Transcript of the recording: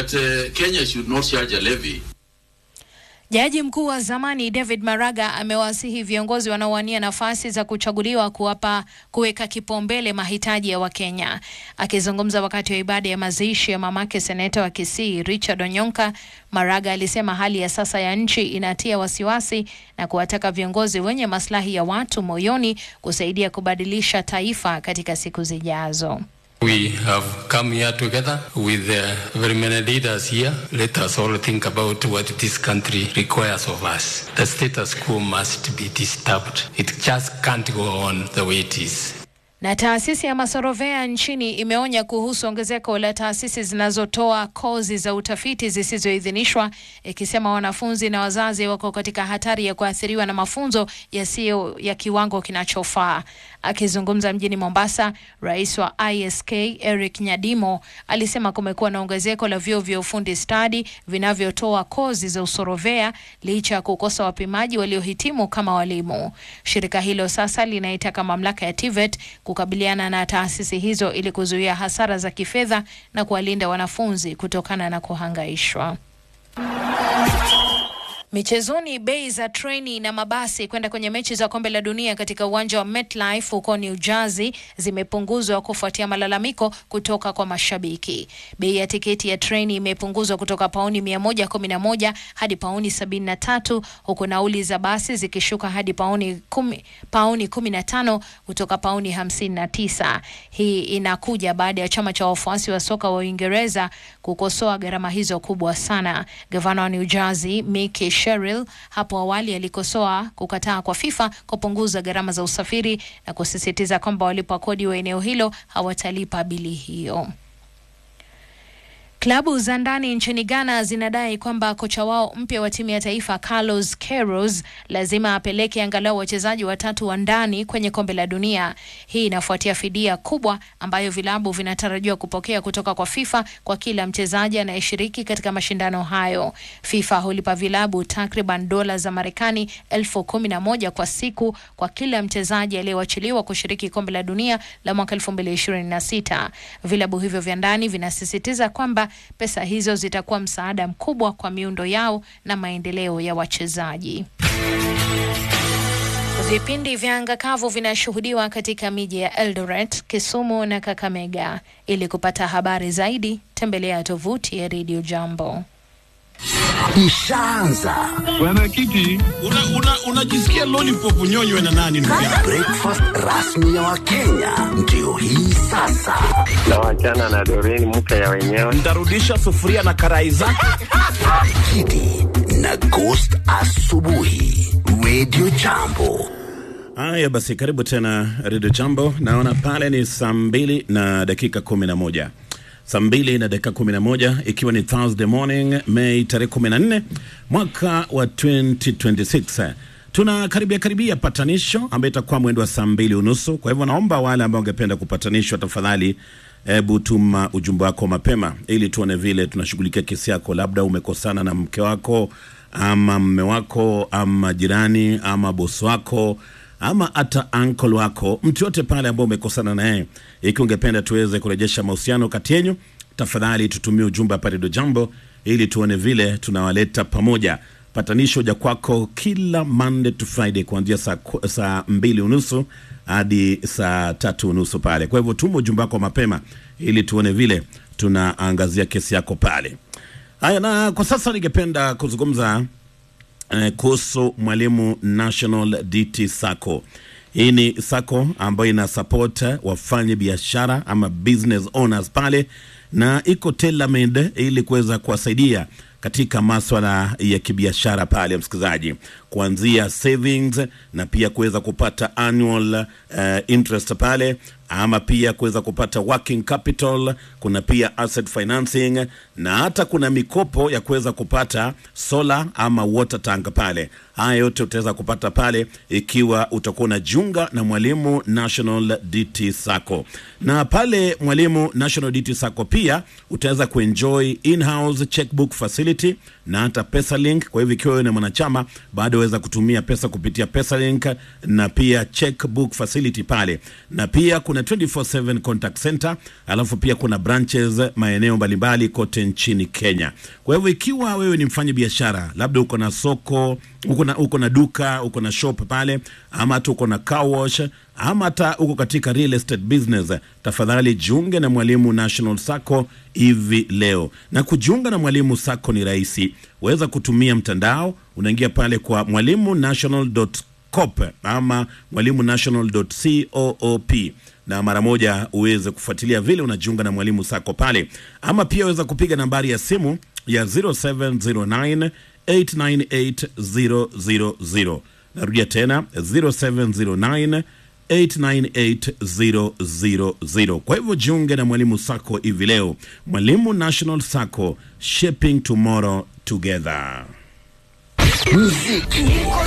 that uh, Kenya should not charge a levy. Jaji mkuu wa zamani David Maraga amewasihi viongozi wanaowania nafasi za kuchaguliwa kuwapa kuweka kipaumbele mahitaji ya Wakenya. Akizungumza wakati wa ibada ya mazishi ya mamake seneta wa Kisii Richard Onyonka, Maraga alisema hali ya sasa ya nchi inatia wasiwasi na kuwataka viongozi wenye maslahi ya watu moyoni kusaidia kubadilisha taifa katika siku zijazo. We have come here together with uh, very many leaders here. Let us all think about what this country requires of us. The status quo must be disturbed. It just can't go on the way it is. Na taasisi ya Masorovea nchini imeonya kuhusu ongezeko la taasisi zinazotoa kozi za utafiti zisizoidhinishwa, ikisema wanafunzi na wazazi wako katika hatari ya kuathiriwa na mafunzo yasiyo ya kiwango kinachofaa. Akizungumza mjini Mombasa, rais wa ISK Eric Nyadimo alisema kumekuwa na ongezeko la vyuo vya ufundi stadi vinavyotoa kozi za usorovea licha ya kukosa wapimaji waliohitimu kama walimu. Shirika hilo sasa linaitaka mamlaka ya TVET kukabiliana na taasisi hizo ili kuzuia hasara za kifedha na kuwalinda wanafunzi kutokana na kuhangaishwa. Michezoni, bei za treni na mabasi kwenda kwenye mechi za kombe la dunia katika uwanja wa MetLife huko New Jersey zimepunguzwa kufuatia malalamiko kutoka kwa mashabiki. Bei ya tiketi ya treni imepunguzwa kutoka pauni 111 hadi pauni 73 huku nauli za basi zikishuka hadi pauni kumi, pauni 15 kutoka pauni 59. Hii inakuja baada ya chama cha wafuasi wa soka wa Uingereza kukosoa gharama hizo kubwa sana. Gavana wa New Jersey Mickey Sherrill hapo awali alikosoa kukataa kwa FIFA kupunguza gharama za usafiri na kusisitiza kwamba walipa kodi wa eneo hilo hawatalipa bili hiyo. Klabu za ndani nchini Ghana zinadai kwamba kocha wao mpya wa timu ya taifa Carlos Queiroz lazima apeleke angalau wachezaji watatu wa ndani kwenye kombe la dunia. Hii inafuatia fidia kubwa ambayo vilabu vinatarajiwa kupokea kutoka kwa FIFA kwa kila mchezaji anayeshiriki katika mashindano hayo. FIFA hulipa vilabu takriban dola za Marekani elfu kumi na moja kwa siku kwa kila mchezaji aliyewachiliwa kushiriki kombe la dunia la mwaka 2026. Vilabu hivyo vya ndani vinasisitiza kwamba pesa hizo zitakuwa msaada mkubwa kwa miundo yao na maendeleo ya wachezaji. Vipindi vya anga kavu vinashuhudiwa katika miji ya Eldoret, Kisumu na Kakamega. Ili kupata habari zaidi, tembelea tovuti ya Radio Jambo. Ishaanza Mwenyekiti, unajisikia una, una lollipop nyonywe na nani ndugu yangu? breakfast rasmi ya Wakenya ndio hii sasa. na wachana na Doreen mke ya wenyewe. Ntarudisha sufuria na karai zake. Kidi na Ghost asubuhi, Radio Jambo. Haya basi, karibu tena Redio Jambo. Naona pale ni saa mbili na dakika kumi na moja saa mbili na dakika kumi na moja ikiwa ni Thursday morning Mei tarehe kumi na nne mwaka wa 2026 tuna karibia karibia patanisho ambayo itakuwa mwendo wa saa mbili unusu. Kwa hivyo naomba wale ambao wangependa kupatanishwa, tafadhali hebu tuma ujumbe wako mapema, ili tuone vile tunashughulikia kesi yako. Labda umekosana na mke wako ama mme wako ama jirani ama bosi wako ama hata uncle wako, mtu yote pale ambao umekosana naye, ikiwa ungependa tuweze kurejesha mahusiano kati yenyu, tafadhali tutumie ujumbe hapa Redio Jambo ili tuone vile tunawaleta pamoja. Patanisho ja kwako kila Monday to Friday kuanzia saa, ku- saa mbili unusu hadi saa tatu unusu pale. Kwa hivyo tuma ujumbe wako mapema ili tuone vile tunaangazia kesi yako pale. Haya, na kwa sasa ningependa kuzungumza eh, kuhusu Mwalimu National DT Sacco. Hii ni sacco ambayo ina support wafanye biashara ama business owners pale, na iko tailor-made ili kuweza kuwasaidia katika maswala ya kibiashara pale, msikilizaji, kuanzia savings na pia kuweza kupata annual uh, interest pale ama pia kuweza kupata working capital. Kuna pia asset financing na hata kuna mikopo ya kuweza kupata solar ama water tank pale. Haya yote utaweza kupata pale ikiwa utakuwa unajiunga na Mwalimu National DT Sacco. Na pale Mwalimu National DT Sacco pia utaweza kuenjoy in-house checkbook facility na hata PesaLink. Kwa hivyo ikiwa wewe ni mwanachama bado waweza kutumia pesa kupitia PesaLink na pia checkbook facility pale, na pia kuna kuna 24/7 contact center, alafu pia kuna branches maeneo mbalimbali kote nchini Kenya. Kwa hivyo ikiwa wewe ni mfanya biashara, labda uko na soko, uko na, uko na duka, uko na shop pale, ama hata uko na car wash, ama hata uko katika real estate business, tafadhali jiunge na Mwalimu National Sacco hivi leo. Na kujiunga na Mwalimu Sacco ni rahisi, waweza kutumia mtandao, unaingia pale kwa mwalimu national.coop ama mwalimu national.coop na mara moja uweze kufuatilia vile unajiunga na Mwalimu Sacco pale, ama pia waweza kupiga nambari ya simu ya 0709 898000. Narudia tena 0709 898000. Kwa hivyo jiunge na Mwalimu Sacco hivi leo. Mwalimu National Sacco, shaping tomorrow together. Muziki